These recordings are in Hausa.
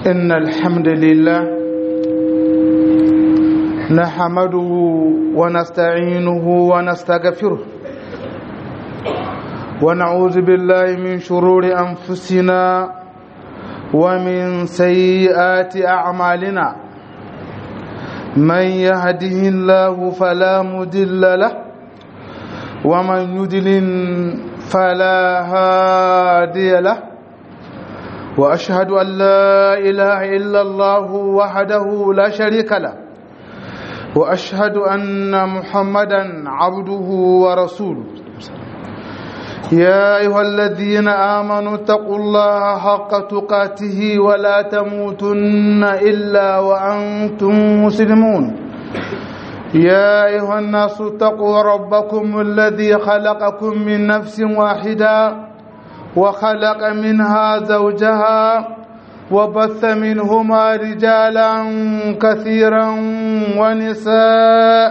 إن الحمد لله نحمده ونستعينه ونستغفره ونعوذ بالله من شرور أنفسنا ومن سيئات أعمالنا من يهده الله فلا مدل له ومن يدلل فلا هادي له واشهد ان لا اله الا الله وحده لا شريك له واشهد ان محمدا عبده ورسوله يا ايها الذين امنوا اتقوا الله حق تقاته ولا تموتن الا وانتم مسلمون يا ايها الناس اتقوا ربكم الذي خلقكم من نفس واحده وخلق منها زوجها وبث منهما رجالا كثيرا ونساء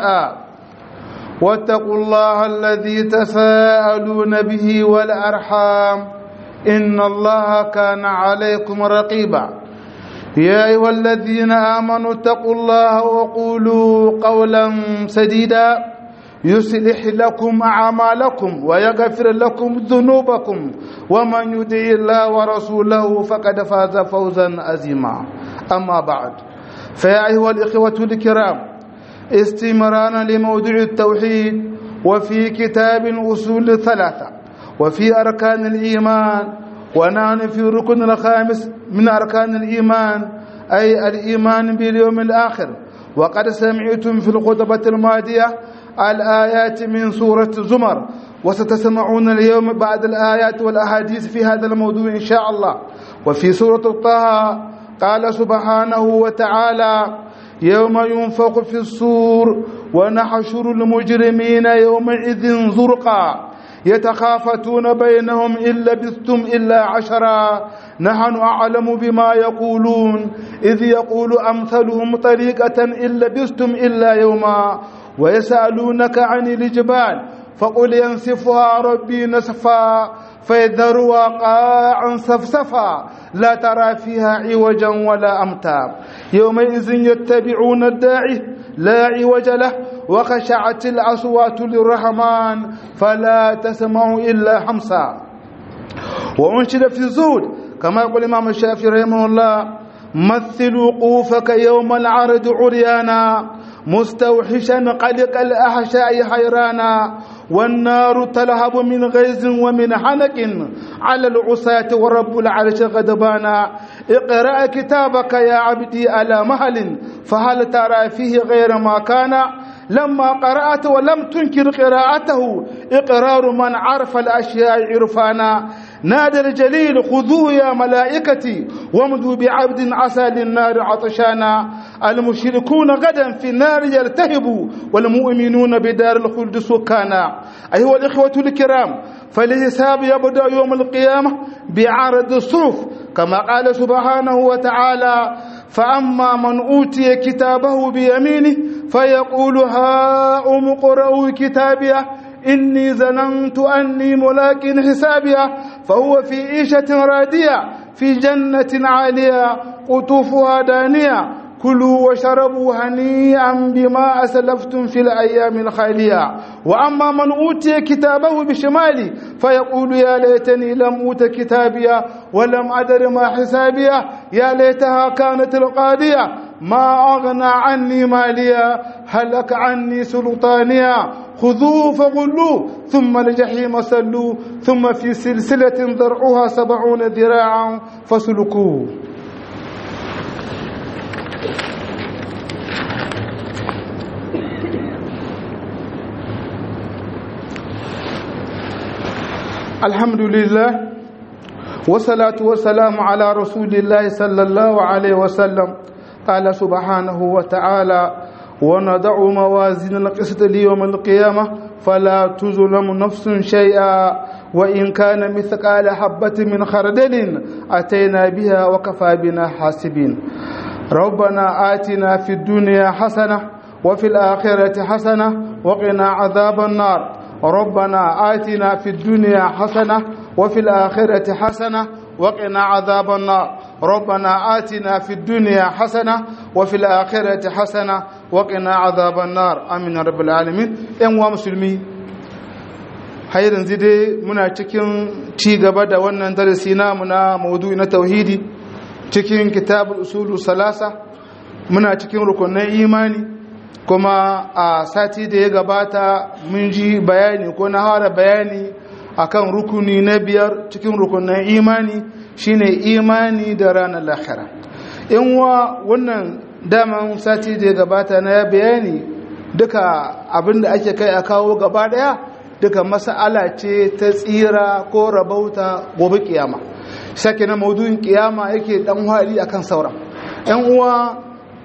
واتقوا الله الذي تساءلون به والارحام ان الله كان عليكم رقيبا يا ايها الذين امنوا اتقوا الله وقولوا قولا سديدا يصلح لكم اعمالكم ويغفر لكم ذنوبكم ومن يطع الله ورسوله فقد فاز فوزا عظيما اما بعد فيا ايها الاخوه الكرام استمرارا لموضوع التوحيد وفي كتاب الاصول ثلاثه وفي اركان الايمان ونحن في الركن الخامس من اركان الايمان اي الايمان باليوم الاخر وقد سمعتم في الخطبه الماضيه الآيات من سورة زمر وستسمعون اليوم بعد الآيات والأحاديث في هذا الموضوع إن شاء الله وفي سورة طه قال سبحانه وتعالى يوم ينفق في الصور ونحشر المجرمين يومئذ زرقا يتخافتون بينهم إن لبثتم إلا عشرا نحن أعلم بما يقولون إذ يقول أمثلهم طريقة إن لبثتم إلا يوما ويسألونك عن الجبال فقل ينسفها ربي نسفا فيذرها قاعا سفسفا لا ترى فيها عوجا ولا أمتا يومئذ يتبعون الداعي لا عوج له وخشعت الأصوات للرحمن فلا تسمع إلا حمسا وأنشد في الزهد كما يقول الإمام الشافعي رحمه الله مثل وقوفك يوم العرض عريانا مستوحشا قلق الأحشاء حيرانا والنار تلهب من غيظ ومن حنك على العصاة ورب العرش غضبانا اقرأ كتابك يا عبدي على مهل فهل ترى فيه غير ما كان لما قرأت ولم تنكر قراءته إقرار من عرف الأشياء عرفانا نادى الجليل خذوه يا ملائكتي وامضوا بعبد عسى للنار عطشانا المشركون غدا في النار يلتهبوا والمؤمنون بدار الخلد سكانا أيها الإخوة الكرام فالحساب يبدأ يوم القيامة بعرض الصرف كما قال سبحانه وتعالى فأما من أوتي كتابه بيمينه فيقول هاؤم اقرءوا كتابيه إني ظننت أني ملاك حسابيا فهو في عيشة رادية في جنة عالية قطوفها دانية كلوا وشربوا هنيئا بما أسلفتم في الأيام الخالية وأما من أوتي كتابه بشمالي فيقول يا ليتني لم أوت كتابيا ولم أدر ما حسابيا يا ليتها كانت القاضية ما أغنى عني ماليا هلك عني سلطانيا خذوه فغلوه ثم الجحيم سلوه ثم في سلسلة ذرعها سبعون ذراعا فسلكوه الحمد لله والصلاة والسلام على رسول الله صلى الله عليه وسلم قال سبحانه وتعالى ونضع موازين القسط ليوم القيامة فلا تظلم نفس شيئا وإن كان مثقال حبة من خردل أتينا بها وكفى بنا حاسبين ربنا آتنا في الدنيا حسنة وفي الآخرة حسنة وقنا عذاب النار ربنا آتنا في الدنيا حسنة وفي الآخرة حسنة وقنا عذاب النار ربنا آتنا في الدنيا حسنة وفي الآخرة حسنة وقنا عذاب النار آمين رب العالمين ‘yan wa musulmi har yanzu dai muna cikin ci gaba da wannan darasi namu na maudu'i na tauhidi cikin kitabul usulu salasa muna cikin rukunin imani kuma a sati da ya gabata mun ji bayani ko na hara bayani akan rukuni na biyar cikin rukunin imani shine imani da ranar lahira in wa wannan daman sati da ya gabata na bayani duka abinda ake kai a kawo gaba daya duka mas'ala ce ta tsira ko rabauta gobe kiyama sake na maudu'in kiyama yake dan hali akan sauran yan uwa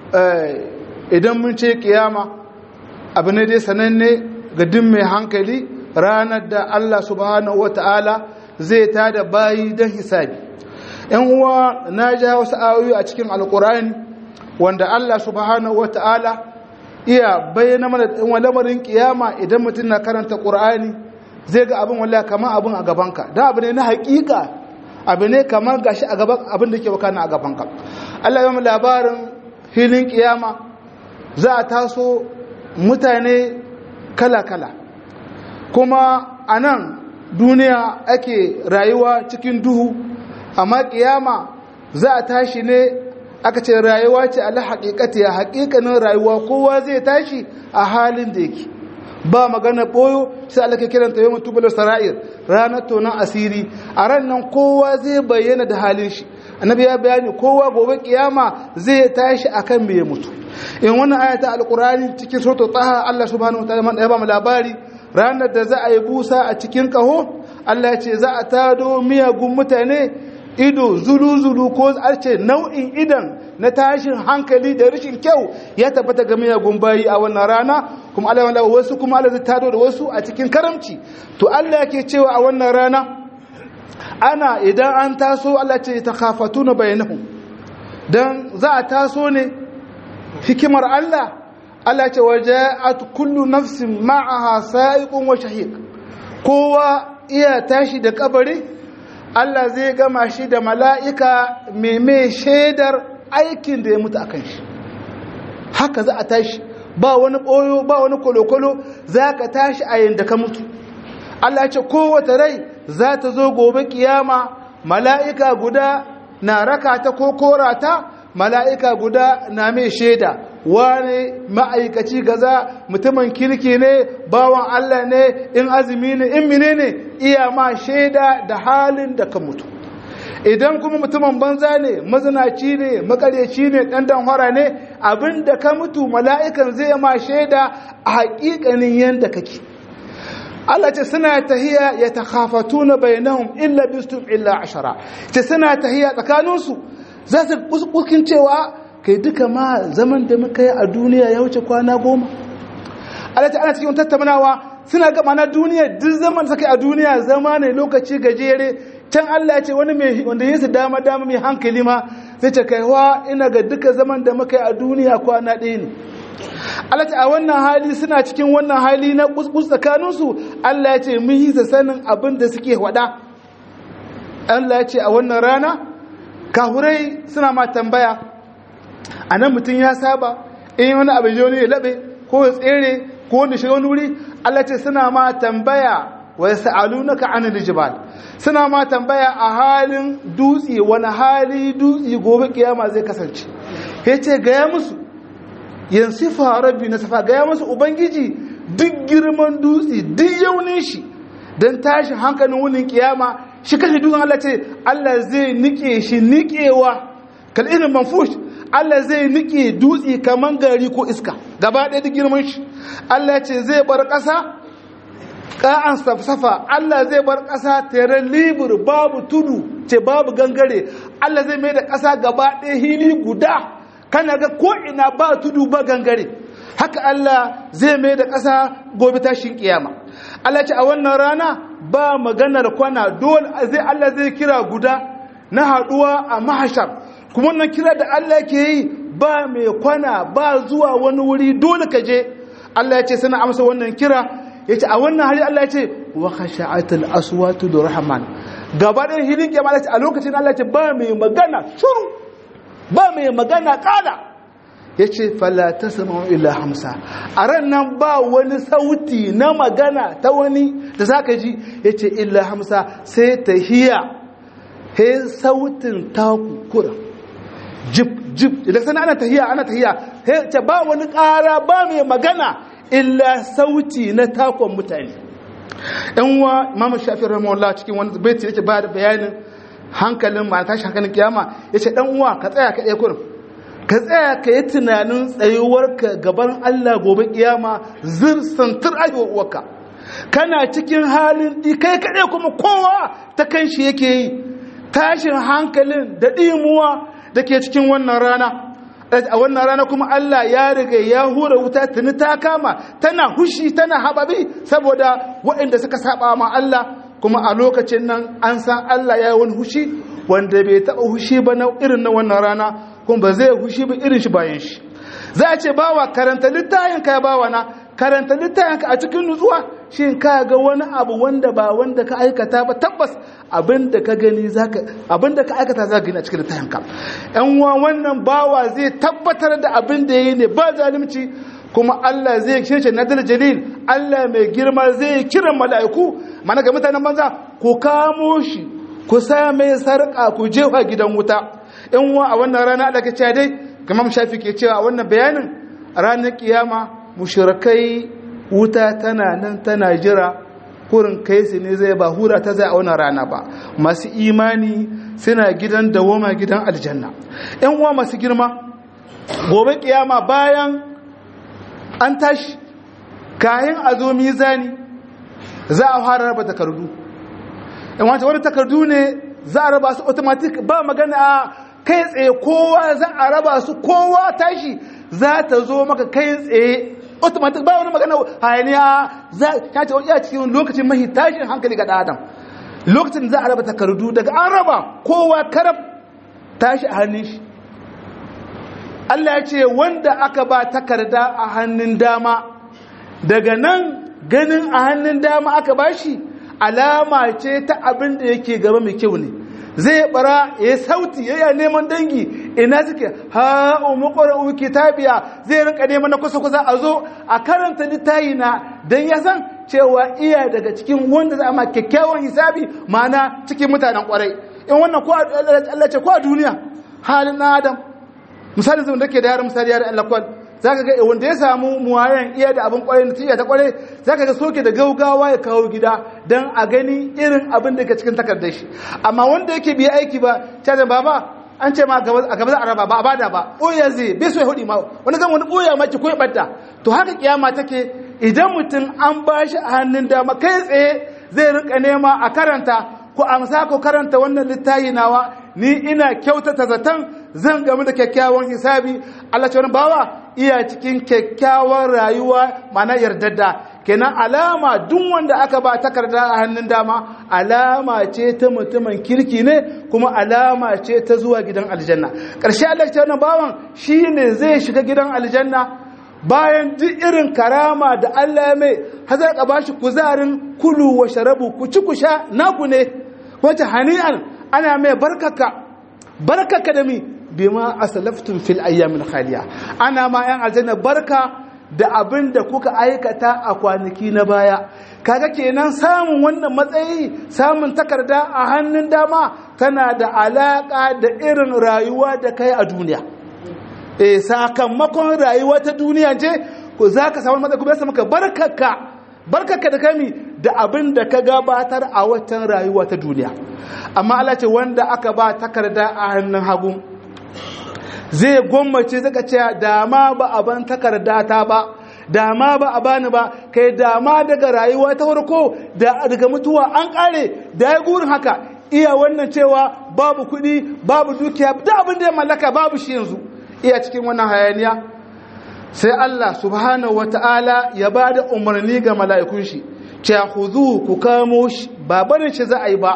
idan mun ce kiyama abu ne dai sananne ga duk mai hankali ranar da Allah subhanahu wata'ala zai tada bayi don hisabi yan uwa na ja wasu ayoyi a cikin alkurani wanda Allah subhanahu wata'ala iya bayyana mana lamarin kiyama idan mutum na karanta qur'ani zai ga abin wallahi kamar abin a gabanka da abu ne na hakika abu ne kamar gashi a gaban abin da ke wakana a gabanka Allah ya mu labarin filin kiyama za a taso mutane kala-kala kuma a nan duniya ake rayuwa cikin duhu amma kiyama za a tashi ne aka ce rayuwa ce ala haƙiƙati a haƙiƙanin rayuwa kowa zai tashi a halin da yake ba magana ɓoyo sai Allah ke kiranta yau mutubular sara'ir ranar tonon asiri a ran nan kowa zai bayyana da halin shi annabi ya bayani kowa gobe kiyama zai tashi akan me ya mutu in wannan ayata alqur'ani cikin suratul taha Allah subhanahu wa ta'ala ya ba mu labari ranar da za a yi busa a cikin kaho Allah ya ce za a tado miyagun mutane ido zulu-zulu ko arce nau'in idan na tashin hankali da rashin kyau ya tabbata ga miyagun bayi a wannan rana kuma Allah wanda wasu kuma Allah zai tado da wasu a cikin karamci to Allah yake cewa a wannan rana ana idan an taso Allah ce ta khafatuna bainahum dan za a taso ne hikimar Allah Allah ce waja'at kullu nafsin ma'aha sa'iqun wa shahiq kowa iya tashi da kabari Allah zai gama shi da mala'ika mai shaidar aikin da ya mutu akan shi haka za a tashi ba wani ɓoyo ba wani kolokolo za ka tashi a yin da ka mutu Allah ce kowace rai za ta zo gobe kiyama mala'ika guda na raka ta ko korata mala'ika guda na mai shaida wane ma'aikaci gaza mutumin kirki ne bawan Allah ne in azumi ne in mine ne iya ma shaida da halin da ka mutu idan kuma mutumin banza ne mazinaci ne makaryaci ne ɗan danhora ne abin da ka mutu mala'ikan zai ma shaida a haƙiƙanin yadda kake Allah ce suna tahiya ya takhafatu na bayanahum illa bistum illa ashara ce suna tahiya tsakaninsu za su kuskin cewa kai duka ma zaman da muka yi a duniya ya wuce kwana goma Allah ta ana cikin tattaunawa suna gaba na duniya duk zaman suka a duniya zama ne lokaci gajere can Allah ya ce wani mai wanda yinsa dama dama mai hankali ma zai ce kai wa ina ga duka zaman da muka yi a duniya kwana ɗaya ne Allah ta a wannan hali suna cikin wannan hali na kuskus tsakaninsu Allah ya ce mun yi sanin abin da suke wada Allah ya ce a wannan rana kahurai suna ma tambaya a nan mutum ya saba in wani abu ya ya laɓe ko ya tsere ko wanda shiga wani wuri Allah ce suna ma tambaya wa ya sa'alu na ka'anin jibal suna ma tambaya a halin dutse wani hali dutse gobe kiyama zai kasance ya ce gaya musu yanzu rabbi na safa gaya musu ubangiji duk girman dutse duk yaunin shi don tashin hankalin wunin kiyama shi kashe dutsen Allah ce Allah zai nike shi nikewa kal irin manfush Allah zai nike dutse kaman gari ko iska gaba ɗaya da girman shi Allah ce zai bar ƙasa ƙa'an safsafa Allah zai bar ƙasa tere libur babu tudu ce babu gangare Allah zai mai da ƙasa gaba ɗaya hili guda kana ga ko ina ba tudu ba gangare haka Allah zai mai da ƙasa gobe tashin kiyama Allah ce a wannan rana ba maganar kwana dole zai Allah zai kira guda na haɗuwa a mahashar kuma wannan kira da Allah ke yi ba mai kwana ba zuwa wani wuri dole ka je Allah ya ce suna amsa wannan kira ya ce a wannan hali Allah ya ce wa khasha'atul aswatu rahman gaba ɗaya hilin kiyama Allah ce a lokacin Allah ce ba mai magana shuru ba mai magana kada ya ce fala ta sama illa hamsa a ran nan ba wani sauti na magana ta wani da za ka ji ya ce illa hamsa sai ta hiya he sautin taku kura jib jib idan sana ana tahiya ana tahiya he ce ba wani ƙara ba mai magana illa sauti na takon mutane yan wa imamu shafi rahimahullah cikin wani baiti yake ba da bayanin hankalin ma tashi hankalin kiyama yace dan uwa ka tsaya ka ɗaya kurin ka tsaya ka yi tunanin tsayuwarka gaban Allah gobe kiyama zir santur ayyuwarka kana cikin halin di kai kaɗai kuma kowa ta kan shi yake yi tashin hankalin da ɗimuwa da ke cikin wannan rana a wannan rana kuma Allah ya riga ya hura wuta tuni ta kama tana hushi tana hababi saboda waɗanda suka saba ma Allah kuma a lokacin nan an san Allah ya yi wani hushi wanda bai taɓa hushi ba na irin na wannan rana kuma ba zai hushi ba irin shi bayan shi za a ce bawa karanta littayin ka ya bawa na karanta littayin ka a cikin nutsuwa shi ka ga wani abu wanda ba wanda ka aikata ba tabbas abinda ka gani zaka abinda ka aikata zaka gani a cikin littayin ka yan uwa wannan bawa zai tabbatar da abin da yayi ne ba zalunci kuma Allah zai cece nadal jalil Allah mai girma zai kira mala'iku mana ga mutanen banza ku kamo shi ku sa mai sarƙa ku jefa gidan wuta in wa a wannan rana da kace dai kamar shafi ke cewa a wannan bayanin ranar kiyama mushrikai wuta tana nan tana jira kurin kai su ne zai ba hura ta zai a wannan rana ba masu imani suna gidan dawoma gidan aljanna yan uwa masu girma gobe kiyama bayan an tashi kayan a zo mizani za a fara raba takardu in wata wani takardu ne za a raba su automatic ba magana kai tsaye kowa za a raba su kowa tashi za ta zo maka kai tsaye automatic ba wani magana hayaniya za ta ce wani cikin lokacin mahi tashin hankali ga adam lokacin za a raba takardu daga an raba kowa karab tashi a hannun shi Allah ya ce wanda aka ba takarda a hannun dama daga nan ganin a hannun dama aka bashi alama ce ta abin da yake gaba mai kyau ne zai bara ya sauti ya neman dangi ina suke ha umu ƙwararru kitabiya zai rinka neman na kusa kusa a zo a karanta littayi na don ya san cewa iya daga cikin wanda za a ma kyakkyawan hisabi mana cikin mutanen ƙwarai in wannan ko Allah ce ko a duniya halin na adam misali zai da ke da yaran misali yaran Allah kwal za ka ga wanda ya samu muwayan iya da abin kwarai na tiya ta kwarai za ka ga soke da gaugawa ya kawo gida don a gani irin abin da ke cikin takardar shi amma wanda yake biya aiki ba cajin baba an ce ma a gaba za a raba ba a bada ba ɓoya zai bai so ya hudu ma wani zan wani ɓoya ma ki ko ya ɓadda to haka kiyama take idan mutum an ba shi a hannun dama kai tsaye zai rinka nema a karanta ko amsa ko karanta wannan littafi nawa ni ina kyautata zaton zan gamu da kyakkyawan hisabi Allah ce wani bawa iya cikin kyakkyawan rayuwa mana yardadda kenan alama duk wanda aka ba takarda a hannun dama alama ce ta mutumin kirki ne kuma alama ce ta zuwa gidan aljanna ƙarshe Allah ce wani bawan shine zai shiga gidan aljanna bayan duk irin karama da Allah ya mai hazar ka bashi kuzarin kulu wa sharabu ku ci ku sha naku ne wata hani'an ana mai barkaka barkaka da mi bima asalaftum fil ayyamil khaliya ana ma yan aljanna barka da abin da kuka aikata a kwanaki na baya kaga kenan samun wannan matsayi samun takarda a hannun dama tana da alaka da irin rayuwa da kai a duniya eh sakamakon rayuwa ta duniya ce ko zaka samu matsayi kuma ya maka barkaka barkaka da kami da abin da ka gabatar a watan rayuwa ta duniya amma Allah ce wanda aka ba takarda a hannun hagu zai gwammace zaka ce dama ba a ban takarda ta ba dama ba a bani ba kai dama daga rayuwa ta farko da daga mutuwa an kare da ya gurin haka iya wannan cewa babu kuɗi babu dukiya da abin da ya mallaka babu shi yanzu iya cikin wannan hayaniya sai Allah subhanahu wata'ala ya ba da umarni ga mala'ikun shi ce huzu ku kamo shi ba barin shi za a yi ba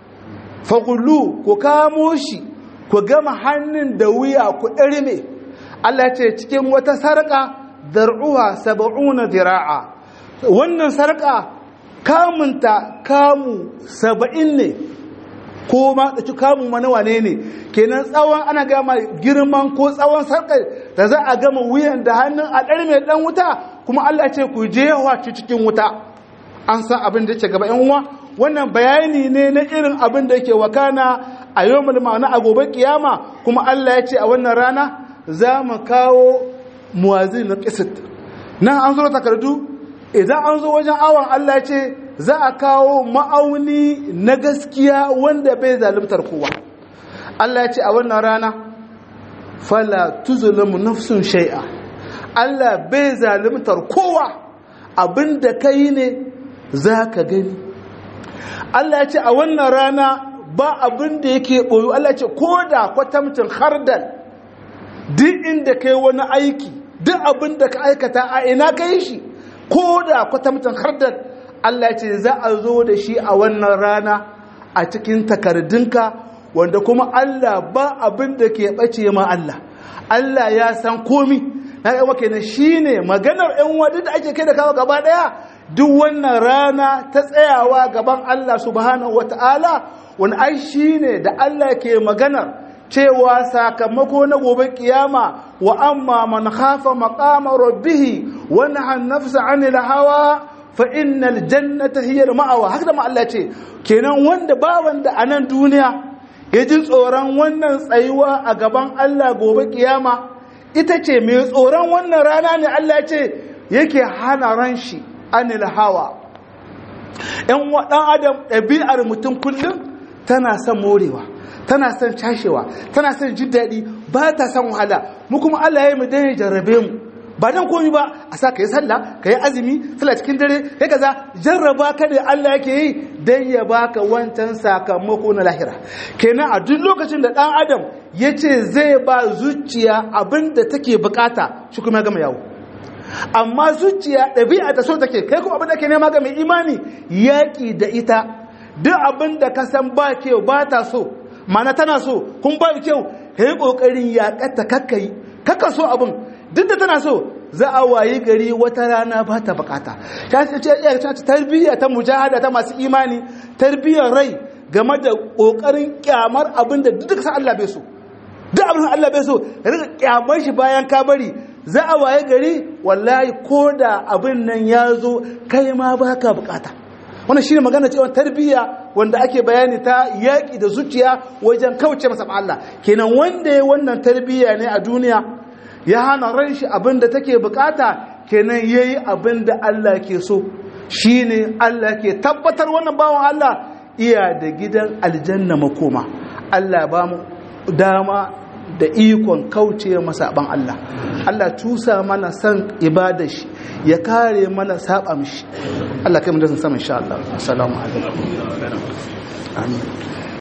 fagullu ku kamo shi ku gama hannun da wuya ku ɗarme Allah ce cikin wata sarƙa dar'uwa saba'una dira'a wannan sarƙa kamunta kamu saba'in ne ko ma da ci kamun mana wane ne kenan tsawon ana gama girman ko tsawon sarkar da za a gama wuyan da hannun a ɗari mai ɗan wuta kuma Allah ce ku je ci cikin wuta an san abin da yake gaba yan uwa wannan bayani ne na irin abin da yake wakana a yau ma'ana a gobe kiyama kuma Allah ya ce a wannan rana za mu kawo muwazin na kisit nan an zo takardu idan an zo wajen awon Allah ya ce za a kawo ma'auni na gaskiya wanda bai zalimtar kowa Allah ya ce a wannan rana fala tuzulamu nafsun shai'a Allah bai zalimtar kowa abinda kai ne za ka gani Allah ya ce a wannan rana ba abinda yake ɓoyo Allah ya ce ko da kwatamcin hardal duk inda kai wani aiki duk abinda ka aikata a ina ka yi shi ko da kwatamcin hardal Allah ya ce za a zo da shi a wannan rana a cikin takardunka wanda kuma Allah ba abin da ke ɓace ma Allah Allah ya san komi na yawa kenan shi ne maganar ‘yan wadu da ake kai da kawo gaba ɗaya duk wannan rana ta tsayawa gaban Allah subhanahu wa ta'ala wani ai shi ne da Allah ke maganar cewa sakamako na gobe kiyama wa amma man khafa maqama rabbihi wa nahan nafsa 'anil hawa fa innal jannata hiya ma'awa haka da Allah ce kenan wanda ba wanda a nan duniya ya ji tsoron wannan tsayuwa a gaban Allah gobe kiyama ita ce mai tsoron wannan rana ne Allah ce yake hana ran shi anil hawa ‘yan waɗan adam ɗabi'ar mutum kullum tana son morewa tana son cashewa tana son jin daɗi ba ta son wahala mu kuma Allah ya yi mu dan ya jarrabe mu ba dan komi ba a sa ka yi sallah ka yi azumi sallah cikin dare kai kaza jarraba ka da Allah yake yi dan ya baka wancan sakamako na lahira kenan a duk lokacin da dan adam ya ce zai ba zuciya abin da take bukata shi kuma ya gama yawo amma zuciya ɗabi'a ta so take kai kuma abin da ke nema ga mai imani yaƙi da ita duk abin da ka san ba kyau ba ta so mana tana so kun ba kyau ka yi ƙoƙarin yaƙata kakkai kakka so abin duk da tana so za a wayi gari wata rana ba ta bukata ta ce tarbiyya ta mujahada ta masu imani tarbiyyar rai game da ƙoƙarin kyamar abin da duk sa Allah bai so duk abin Allah bai so rika kyamar shi bayan ka bari za a waye gari wallahi ko da abin nan ya zo kai ma ba ka bukata wannan shine magana cewa tarbiyya wanda ake bayani ta yaƙi da zuciya wajen kauce masa Allah kenan wanda ya wannan tarbiyya ne a duniya ya hana ran shi abin da take bukata kenan yayi abin da Allah ke so shine Allah ke tabbatar wannan bawan Allah iya da gidan aljanna makoma Allah ba mu dama da ikon kauce masa ban Allah Allah tusa mana san ibada shi ya kare mana saba mishi Allah kai mu da san sama insha Allah assalamu alaikum amin